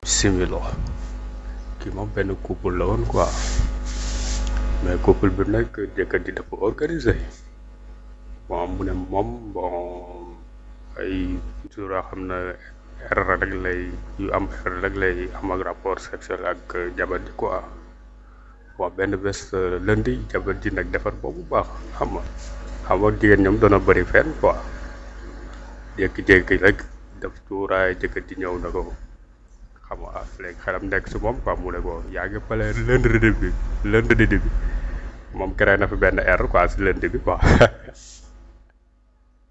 similo kii moom benn couple la woon quoi mais couple bi nag jëkkër ji dafa organisé bon mu ne moom bon ay jour yoo xam ne erreur rek lay yu am erreur rek lay am ak rapport sexuel ak jabar ji quoi bon benn bés lundi jabar ji nag defar boobu baax xam nga xam nga jigéen ñoom doona bëri fenn quoi jékki-jékki rek def tuuraay jëkkër ji ñëw na ko xam nga léegi xelam nekk si moom quoi mu ne ko yaa ngi pale lundi bi lundi bi moom créé na fi benn erreur quoi si lundi bi quoi